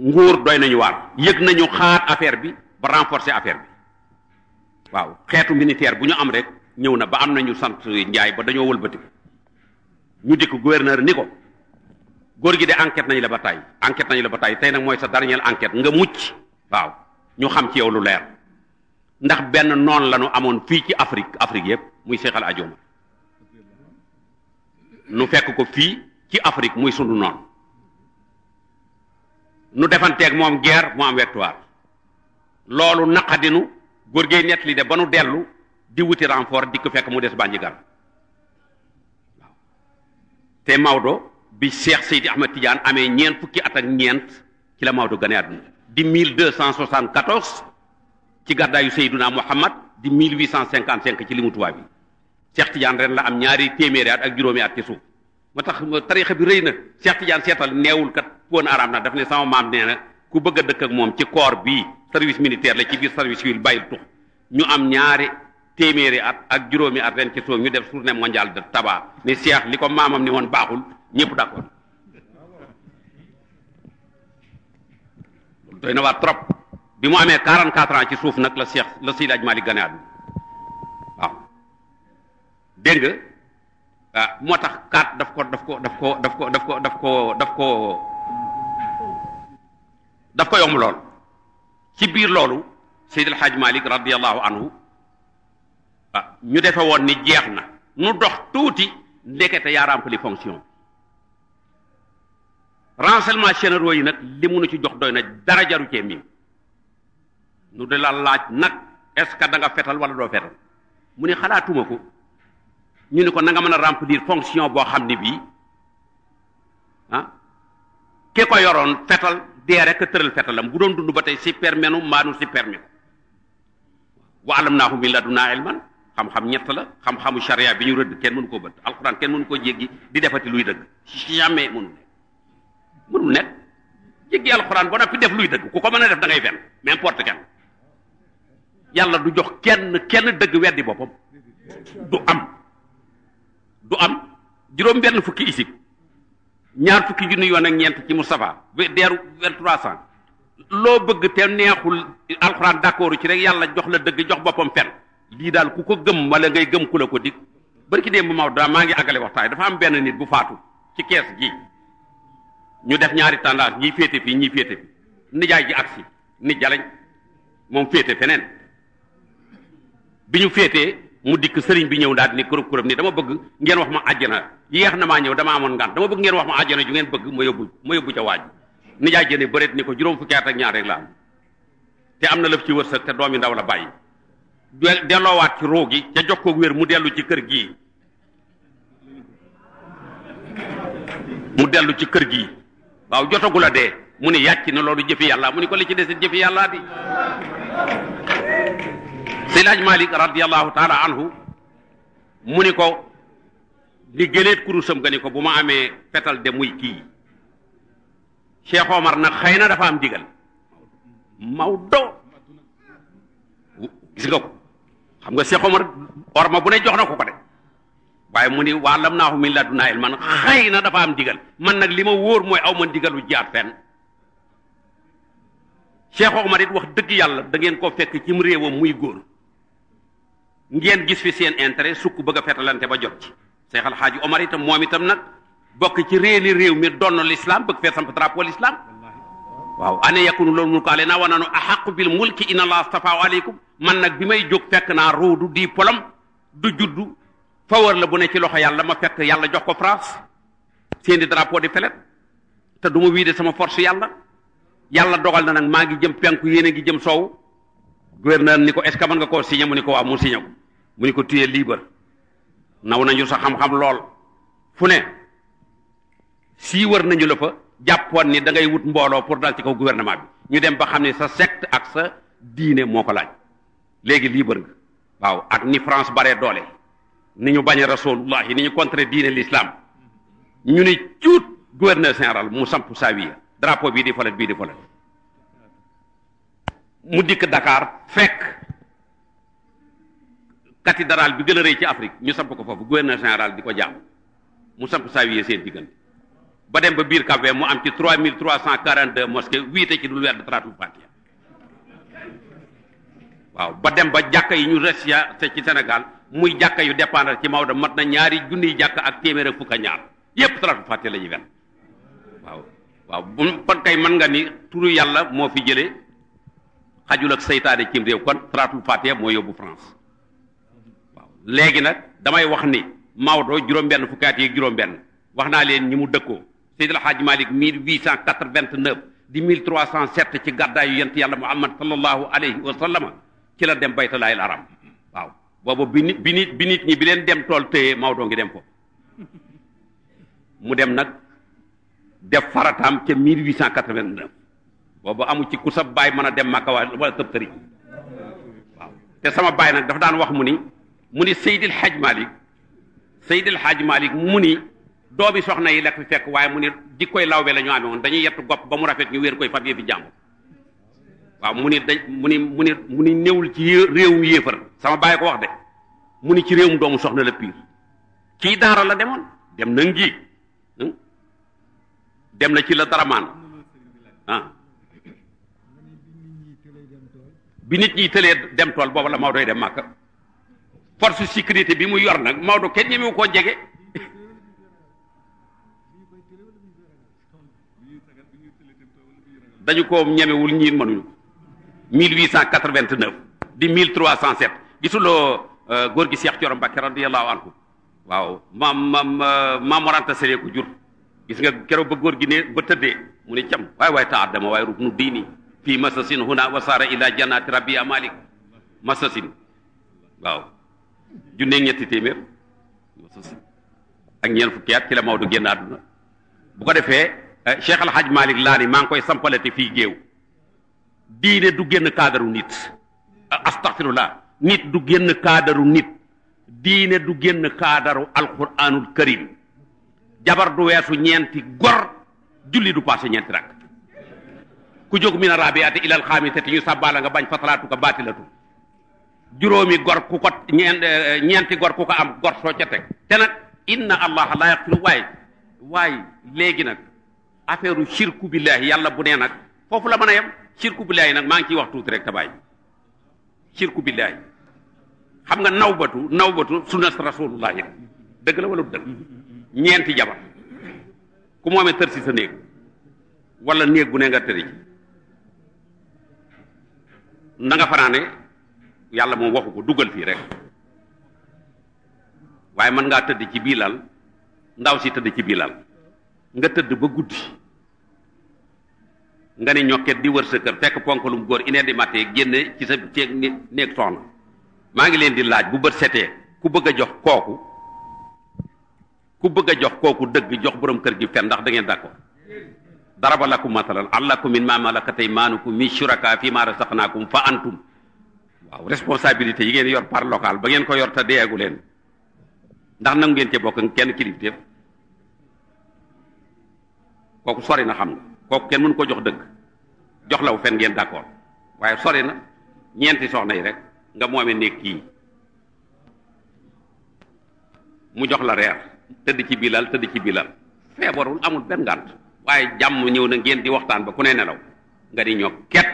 nguur doy nañu waar yëg nañu xaar affaire bi ba renforcer affaire bi waaw xeetu militaire bu ñu am rek ñëw na ba am nañu sant njaay ba dañoo wëlbati ko ñu dikk gouverneur ni ko góor gi de enquête nañu la ba tey enquête nañu la ba tey tey nag mooy sa dernière enquête nga mucc waaw ñu xam ci yow lu leer ndax benn noon la ñu amoon fii ci Afrique Afrique yëpp muy Cheikh Al Hadj Omar nu fekk ko fii ci Afrique muy sunu noon nu defanteeg moom guerre mu am victoire loolu naqadinu góor gee nett li de ba nu dellu di wuti renfort di ko fekk mu des bànji gar waaw te Maodo bi Cheikh Seydi Ahmed Tidiane amee ñeent fukki at ak ñeent ci la Maodo gane àdduna di 1274 ci gàddaayu Seyduna Muhammad di 1855 ci limu tubaab bi Cheikh Tidiane ren la am ñaari téeméeri at ak juróomi at ci suuf moo tax tarixa bi rëy na Cheikh Tidiane seetal neewul kat poon araam na daf ne sama maam nee na ku bëgg a dëkk ak moom ci corps bii service militaire la ci biir service civil bàyyil tux ñu am ñaari téeméeri at ak juróomi at ren ci suuf ñu def journée mondiale de tabac ni Cheikh li ko maamam ni woon baaxul ñëpp d'accord doy na waa trop bi mu amee 44 ans ci suuf nag la Cheikh la Seydi Hadji Malick gane àdduna waaw dégg nga ah moo tax kaat daf ko daf ko daf ko daf ko daf ko daf ko daf ko daf ko yomb lool ci biir loolu Seydi El Hadj Malick radiyallahu anhu ah ñu defe woon ni jeex na nu dox tuuti ndekete yaa rempli fonction renseignements généraux yi nag li mu nu ci jox doy na dara jaru cee miim nu de la laaj nag est-ce que da nga fetal wala doo fetal mu ne xalaatuma ko ñu ne ko na nga mën a remplir fonction boo xam ne bii ah ki ko yoroon fetal dee rek tëral fetalam bu doon dund ba tey si permenu maanu si permis ko wa alamnaahu min ladunaa ilman xam-xam ñett la xam-xamu charia bi ñu rëdd kenn mënu koo bët alquran kenn mënu koo jéggi di defati luy dëgg jamais mënu nekk mënul nekk jéggi alquran ba noppi def luy dëgg ku ko mën a def da ngay fen n'importe kenn yàlla du jox kenn kenn dëgg weddi boppam du am du am juróom benn fukki isib ñaar fukki junni yoon ak ñeent ci Moustapha deeru vingt trois cent loo bëgg te neexul alxuraan d'accord ci rek yàlla jox la dëgg jox boppam fen lii daal ku ko gëm wala ngay gëm ku la ko dig barki démb Maodo daa maa ngi àggale waxtaan dafa am benn nit bu faatu ci kees gi ñu def ñaari tendance ñiy féete fii ñiy féete fi nijaay ji agsi nit jalañ moom féete feneen bi ñu féetee mu dikk sëriñ bi ñëw daal ni kurub kurub ni dama bëgg ngeen wax ma àjjana yeex na maa ñëw dama amoon ngaan dama bëgg ngeen wax ma àjjana ju ngeen bëgg ma yóbbu ma yóbbu ca waaj nijaay jëne bëreet ni ko juróom fukki at ak ñaar rek la am te am na lëf ci wërsëg te doomi ndaw la bàyyi delloowaat ci ruu gi ca jox ko wér mu dellu ci kër gii mu dellu ci kër gii waaw jotagu la dee mu ne yàcc na loolu jëfi yàlla mu ni ko li ci desit jëfi yàlla di Seydi Hadj Malick radiyallahu taala anhu mu ni ko li gëleet kurusam nga ni ko bu ma amee fetal de muy kii Cheikh Omar nag xëy na dafa am digal Maodo gis nga ko xam nga Cheikh Omar orma bu ne jox na ko ko de waaye mu ni waa lam naahu min ladunaa ilman xëy na dafa am digal man nag li ma wóor mooy aw ma digalu jaar fenn Cheikh Omar it wax dëgg yàlla da ngeen ko fekk cim réewam muy góor ngeen gis fi seen intérêt sukk bëgg a fetalante ba jot ci Cheikh Al Hadji Omar itam moom itam nag bokk ci réeli réew mi donn l'islam bëgg fee samp drapeau l'islam waaw ane yakunu loolu mulku aleyna wa nanu ahaqu bil mulki inna allah astafaahu aleykum man nag bi may jóg fekk naa ruudu di polom du juddu fawar la bu ne ci loxo yàlla ma fekk yàlla jox ko France seen di drapeau di felet te du ma wiide sama force yàlla yàlla dogal na nag maa ngi jëm penku yéen a ngi jëm soow gouverneur ni ko est ce que mën nga koo signé mu ni ko waaw mu signé ko mu ni ko tuyee libre naw nañu sa xam-xam lool fu ne sii wër nañu la fa jàppoon ni da ngay wut mbooloo pour dal ci kaw gouvernement bi ñu dem ba xam ne sa secte ak sa diine moo ko laaj léegi libre nga waaw ak ni France baree doole ni ñu bañ a rasulullah ni ñu contre diine l'islam ñu ni cuut gouverneur général mu samp sawiya drapeau bii di folet bii di folet mu dikk Dakar fekk cathédrale bi gën a rëy ci Afrique ñu samp ko foofu gouverneur général di ko jaam mu samp sawiya seen diggante ba dem ba biir Cap-Vert mu am ci trois mille trois cent quarante deux mosquées wiite ci dul weer de salaatul fatiha waaw ba dem ba jàkka yi ñu resya te ci Sénégal muy jàkka yu dépendre ci Maodo mat na ñaari junniy jàkka ak téeméer ak fukk a ñaar yépp salaatul fatiha la ñuy wen waaw waaw bu kon kay mën nga ni turu yàlla moo fi jëlee xajul ak seytaane cim réew kon salaatul fatiha moo yóbbu France waaw léegi nag damay wax ni Maodo juróom-benn fukki at yi ak juróom-benn wax naa leen ñi mu dëkkoo Seydil Hadji Malick 1889 di 1307 ci gàddaayu yent yàlla Muhammad sallallahu alayhi wa sallama ci la dem baytalaayil aram waaw boobu bi nit bi nit bi nit ñi bi leen dem tool téye Maodo ngi dem ko mu dem nag def farataam ca 1889 boobu amu ci ku sa baay mën a dem Makka wala tëb tëri waaw te sama baay nag dafa daan wax mu ni mu ni Seydil Hadj Malick Seydil Hadj Malick mu ni doomi soxna yi la fi fekk waaye mu ni jikkoy lawbe la ñu amee woon dañuy yettu gopp ba mu rafet ñu wéer koy fab yëfi jàmbur waaw mu ni dañ mu ni mu ni mu ni néewul ci réewum yéefar sama baay ko wax de mu ni ci réewum doomu soxna la piir kii daara la demoon dem na ngi dem na ci la daramaan ah bi nit ñi tëlee dem tool boobu la Maodo doy dem Màkka force sécurité bi mu yor nag Maodo kenn ñemewu koo jege dañu ko ñemewul ñiin mënuñu 1889 di 1307 gisuloo góor gi Cheikh Thioro Mbacké radiyallahu anhu waaw maam maam maam Moranta Sele ko jur gis nga keroog ba góor gi ne ba tëddee mu ne cam waay waay ta addama waaye ruknu diini fii masasin huna wasaara ila jannati rabbi a malik masasin waaw junne ñetti téeméer masasin ak ñeent fukki at ci la Maodo génn àdduna bu ko defee Cheikh Al Hadj Malick laa ni maa ngi koy sampalati fii géew diine du génn kaadaru nit astaghfirullah nit du génn kaadaru nit diine du génn kaadaru alquranul karim jabar du weesu ñeenti gor julli du passé ñeenti rak ku jóg min a rabiati ilal xaamisati ñu sàbbaala nga bañ fasalaatu ko baatilatu juróomi gor ku ko ñeent ñeenti gor ku ko am gor soo ca teg te nag inna allaha la yaxfiru waaye waaye léegi nag affaire u shirku billahi yàlla bu nee nag foofu la mën a yem shirku billahi nag maa ngi ciy wax tuuti rek tabaay shirku billahi xam nga nawbatu nawbatu sunnat rasulullahi dëgg la wala du dëgg ñeenti jabar ku moomee tër si sa néeg wala néeg bu ne nga tëri ci na nga fanaane yàlla moom waxu ko dugal fii rek waaye mën ngaa tëdd ci bii lal ndaw si tëdd ci bii lal nga tëdd ba guddi nga ne ñokket di wër sa kër fekk ponkalum góor une heure du matin génne ci sa ceeg néeg soxna maa ngi leen di laaj bu bët setee ku bëgg a jox kooku ku bëgg a jox kooku dëgg jox borom kër gi fen ndax da ngeen d'accord daraba lakum masalan allakum min ma malakat aymanukum min shuraka fi ma razaqnakum fa antum waaw responsabilité yi ngeen yor par local ba ngeen ko yor te deegu leen ndax nangu ngeen cee bokk kenn kilifteef kooku sori na xam nga kooku kenn mënu ko jox dëgg jox law fen ngeen d'accord waaye sori na ñeenti soxna yi rek nga moome néeg kii mu jox la reer tëdd ci bilal tëdd ci bilal feebarul amul benn ngànt waaye jàmm ñëw na ngeen di waxtaan ba ku ne nelaw nga di ñoo ket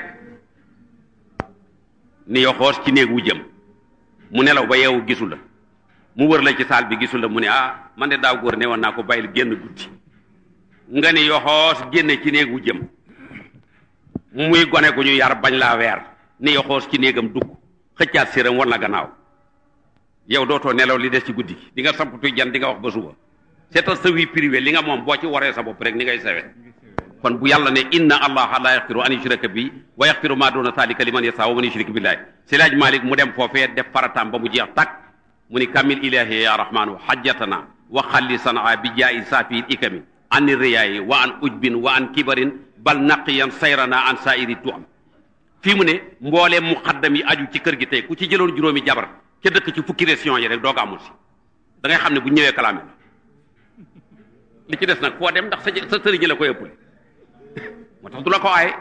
ni yo xoos ci néeg wu jëm mu nelaw ba yeewu gisul la mu wër la ci saal bi gisul la mu ne ah man de daaw góor ne woon naa ko bàyyil génn guddi nga ni yo xoos génne ci néeg wu jëm muy gone gu ñu yar bañ laa weer ni yo xoos ci néegam dugg xëccaat séram war na gannaaw yow dootoo nelaw li des ci guddi di nga sampatu jan di nga wax ba suba c'est sa vie privée li nga moom boo ci waree sa bopp rek ni ngay sawe kon bu yàlla ne inna allaha la yaxfiru an yushraka bi wa yaxfiru ma duna zalika liman yasa wa man yushrik billahi silaaj malik mu dem foofee def farataam ba mu jeex takk mu ni kamil ilahi ya rahmanu hajjatana wa xalli sanaa bi jaayi safiil ikami an riyaayi wa an ujbin wa an kibarin bal naqiyan sayrana an sairi tuam fii mu ne mbooleem muqaddam yi aju ci kër gi tey ku ci jëloon juróomi jabar ca dëkk ci fukki région yi rek dooga amul si da ngay xam ne bu ñëwee kalaame li ci des nag foo dem ndax sa sa sëriñ la koy ëppale moo tax du la ko aaye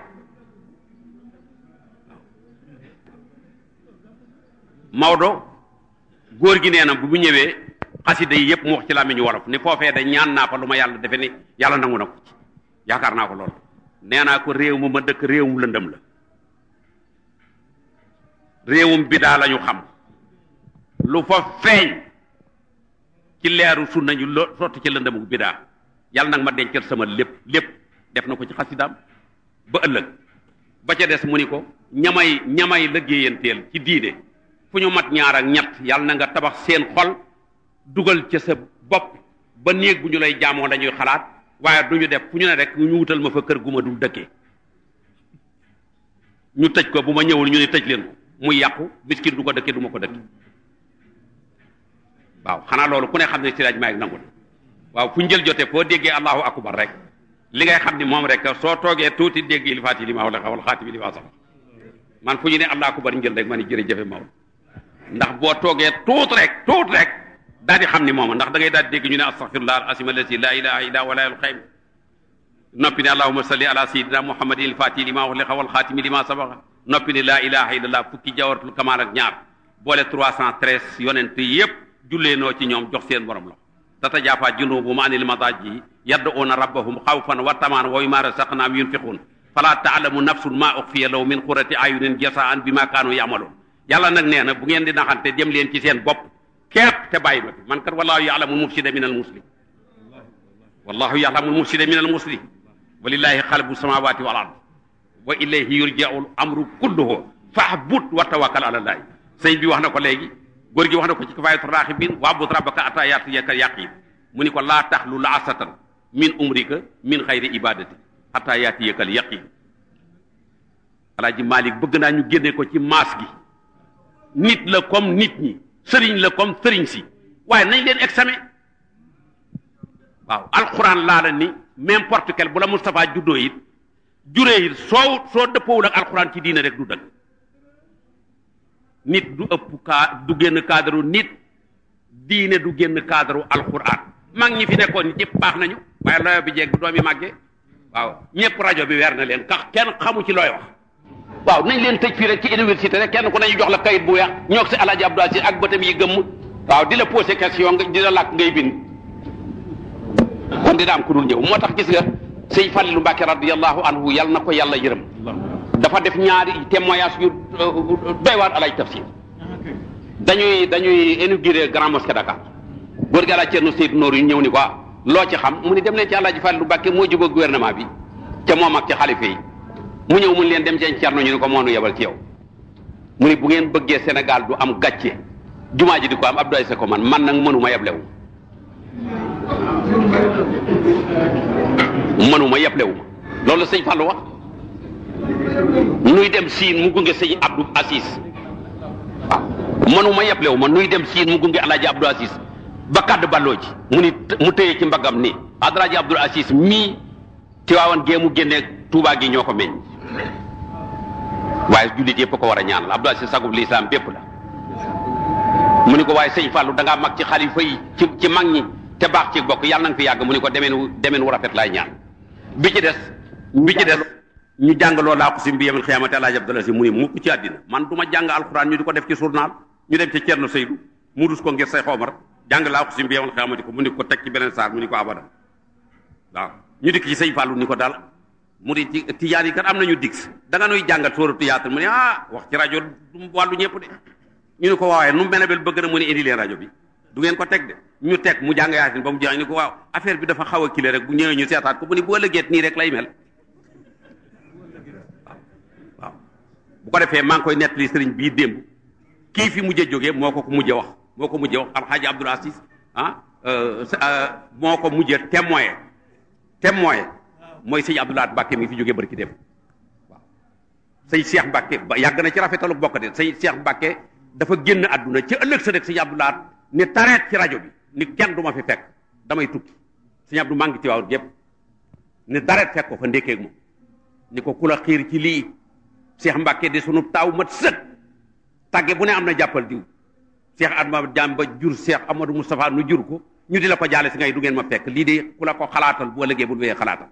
Maodo góor gi nee na bu mu ñëwee xasida yi yëpp mu wax ci làmmiñu wolof ni foofee da ñaan naa fa lu ma yàlla defe ni yàlla nangu na ko ci yaakaar naa ko lool nee naa ko réew mu ma dëkk réewum lëndëm la réewum bidaa la ñu xam lu fa feeñ ci leeru sunna ñu lo sotti ci lëndëmu bidaa yàlla nag ma dencal sama lépp lépp def na ko ci xasidaam ba ëllëg ba ca des mu ni ko ñamay ñamay liggéeyanteel ci diine fu ñu mat ñaar ak ñett yàlla na nga tabax seen xol dugal ca sa bopp ba néeg bu ñu lay jaamoo lañuy xalaat waaye du ñu def fu ñu ne rek ñu wutal ma fa kër gu ma dul dëkkee ñu tëj ko bu ma ñëwul ñu ne tëj leen ko muy yàqu miskin du ko dëkkee du ma ko dëkkee waaw xanaa loolu ku ne xam ne si laaj maa ngi nangul waaw fu njël jotee foo déggee allahu akbar rek li ngay xam ni moom rek soo toogee tuuti dégg il faati li ma wala xawal xaatimi li ma sax man fu ñu ne allahu akbar njël rek ma ni jërëjëfe Maodo ndax boo toogee tuut rek tuut rek daal di xam ni moom ndax da ngay daal di dégg ñu ne astaghfirullah al asim allati la ilaha illa wala al xaym noppi ne allahumma salli ala sayidina muhammadin il faati li ma wala xawal xaatimi li ma sabaxa noppi ne la ilaha illallah fukki jawaratul kamal ak ñaar boole 313 yonent yépp jullee noo ci ñoom jox seen borom la tatajaafaa junubuhum anil madaaji yad'uuna rabbahum xawfan wa tamaan wa mimmaa razaqnaahum yunfiquun falaa ta'lamu nafsun maa uxfiya lahum min qurrati a'yunin jazaa'an bimaa kaanu ya'maluun yàlla nag nee na bu ngeen di naxante dem leen ci seen bopp képp te bàyyi ma fi man kat wallaahu ya'lamu al-mufsida min al-muslim wallaahu ya'lamu al-mufsida min al-muslim wa lillaahi xalbu samaawaati wal ard wa ilayhi yurja'u al-amru kulluhu fa'bud wa tawakkal ala llaah sëñ bi wax na ko léegi góor gi wax na ko ci kifaayatu raaxibiin wa'bud rabbaka hattaa ya'tiyaka al-yaqiin mu ni ko laa taxlu laasatan min umrika min xayri ibadati hattaa ya'tiyaka al-yaqiin alaaji Malik bëgg naa ñu génne ko ci maas gi nit la comme nit ñi sëriñ la comme sëriñ si waaye nañ leen examen waaw alxuraan laa la ni n'importe quel bu la Moustapha juddoo it juree it soo soo dëppoowul ak alxuraan ci diine rek du dëgg nit du ëpp kaa du génn cadre nit diine du génn cadre alxuraan mag ñi fi nekkoon nit ñëpp baax nañu waaye looyo bi jeeg bu doom yi màggee waaw ñëpp rajo bi weer na leen kax kenn xamu ci looy wax waaw nañ leen tëj fii rek ci université rek kenn ku nañu jox la kayit bu weex ñoo si alaaji Abdou Aziz ak bëtam yi gëmm waaw di la posé question nga di la làkk ngay bind kon dina am ku dul ñëw moo tax gis nga sëñ Falilu Mbàkke radiyallahu anhu yal na ko yàlla yërëm dafa def ñaari témoignage yu doy waar alaaj tafsir dañuy dañuy inauguré grand mosquée Dakar góor gi alaaj Cerno Seydou Noor yu ñëw ni ko loo ci xam mu ni dem leen ci alaaji Falilu Mbàkke moo jóg gouvernement bi ca moom ak ci xalifa yi mu ñëw mun leen dem seen Cerno ñu ni ko moonu yebal ci yow mu ni bu ngeen bëggee Sénégal du am gàcce jumaa ji di ko am Abdou Aziz ko man man nag mënuma yeblewu mënuma yeblewu ma loolu sëñ Fallou wax nuy dem siin mu gunge sëñ Abdou Aziz waaw mënuma yeblewu ma nuy dem siin mu gunge alaaji Abdou Aziz ba kàdd balloo ji mu ni mu tëye ci mbagam ni alaaji Abdou Aziz mii ci waawan gee mu génne Tuubaa gi ñoo ko meññ waaye jullit yëpp ko war a ñaanal Abdou Aziz sagub lislaam bépp la mu ni ko waaye sëñ Fallou da ngaa mag ci xalifa yi ci ci mag ñi te baax ci bokk yàlla na nga fi yàgg mu ni ko demeen wu demeen wu rafet laay ñaan bi ci des bi ci des ñu jàng loolu laa ko si bi yemal xiyaamati alaaji Abdou Aziz mu ni mukk ci àddina man du ma jàng alxuraan ñu di ko def ci journal ñu dem ci Cerno Seydou mu dus ko ngir say xoomar jàng laa ko si bi yemal xiyaamati ko mu ni ko teg ci beneen saar mu ni ko abadan waaw ñu dikk ci sëñ Fallou ni ko daal mu di ci tijaan yi kat am nañu dix da nga nuy jàngal sóoratu Yaasin mu ne ah wax ci rajo du wàllu ñëpp de ñu ne ko waaye nu Benabel bëgg na mu ne indi leen rajo bi du ngeen ko teg de ñu teg mu jàng Yaasin ba mu jeex ñu ko waaw affaire bi dafa xaw a kile rek bu ñëwee ñu seetaat ko bu ni boo lëggeet nii rek lay mel waaw bu ko defee maa ngi koy nettali sëriñ bii démb kii fi mujj a jógee moo ko ko mujj wax moo ko mujj wax alxaaji Abdoul Aziz ah moo ko mujj a témoin témoin mooy sëñ Abdoulaye Mbacke mi fi jógee barki dem waaw sëñ Cheikh Mbacke ba yàgg na ci rafetalu bokk de sëñ Cheikh Mbacke dafa génn àdduna ci ëllëg sa rek sëñ Abdoulaye ni tareet ci rajo bi ni kenn du ma fi fekk damay tukki sëñ Abdou maa ngi ci waaw gépp ni tareet fekk ko fa ndékkee ak moom ni ko ku la xiir ci lii Cheikh Mbacke di sunu taaw mat sët tàgge bu ne am na jàppal diw Cheikh Adma Jam ba jur Cheikh Amadou Moustapha nu jur ko ñu di la ko jaale si ngay du ngeen ma fekk lii de ku la ko xalaatal bu ëllëgee bu wéyee xalaatal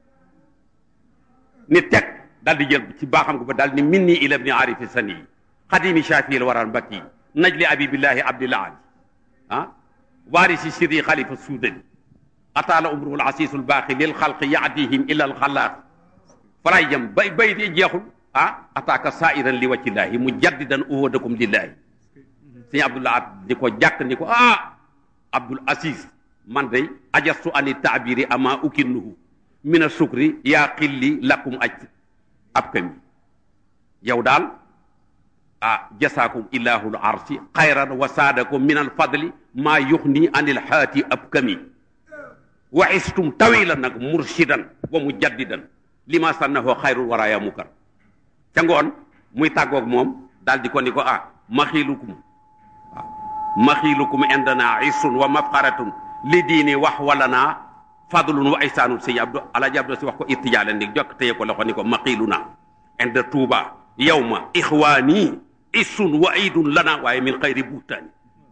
ni teg daal di jël ci baaxam ko ba daal ni min nii ila ibni arifi sani xadimi shafii la waral mbakki najli abibillahi abdillahi ah waarisi siri xalifa suudani ataala umruhu alasiisu albaaxi lil xalqi yaadihim ila alxalaaq falaay jëm bay bay di jeexul ah ataaka sairan li wajhillaahi mujaddidan uhudakum lillaahi sëñ Abdullah at ni ko jàkk ni ko ah Abdul Aziz man day ajastu ani taabiri ama ukinnuhu mina sukri yaa xilli lakum aj ab kami yow daal ah jasaakum illahul arsi xayran wa saadakum min al fadli maa yuxni anil haati ab kami wa istum tawilan nag murshidan wa mujaddidan lima sannahu xayrul waraaya mukar ca ngoon muy tàggoog moom daal di ko ni ko ah maxiilukum waaw maxiilukum indana isun wa mafxaratun li diini wax wala naa fadlun wa ihsaanun sëñ Abdou Alaaji Abdou si wax ko irtijaalen ni jokk téye ko loxo ni ko maqiilu naa inda tuuba yawma ixwaani isun wa idun lana waaye min xayri buutaani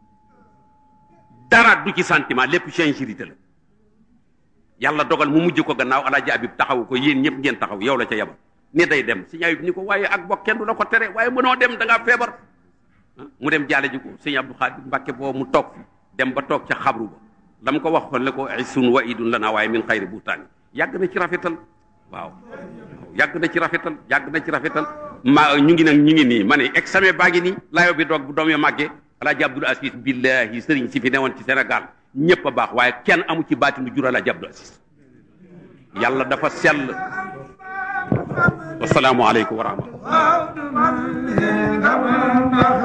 dara du ci sentiment lépp sincérité la yàlla dogal mu mujj ko gannaaw Alaaji Abib taxawu ko yéen ñëpp ngeen taxaw yow la ca yabal ni day dem sëñ Abib ni ko waaye ak bokk kenn du la ko tere waaye mënoo dem da ngaa feebar mu dem jaale ji ko sëñ Abdou Xaadir Mbàkke boobu mu toog dem ba toog ca xabru ba la mu ko wax xoon le ko isun wa idun la naa waaye min xayri buutaani yàgg na ci rafetal waaw yàgg na ci rafetal yàgg na ci rafetal ma ñu ngi nag ñu ngi nii ma ne examen baa ngi nii layo bi doog bu doom yo màggee alaaji Abdul Aziz billahi sëriñ si fi newoon ci Sénégal ñëpp a baax waaye kenn amu ci baatinu jur alaaji Abdul Aziz yàlla dafa sell wasalaamu aleykum wa rahmatullah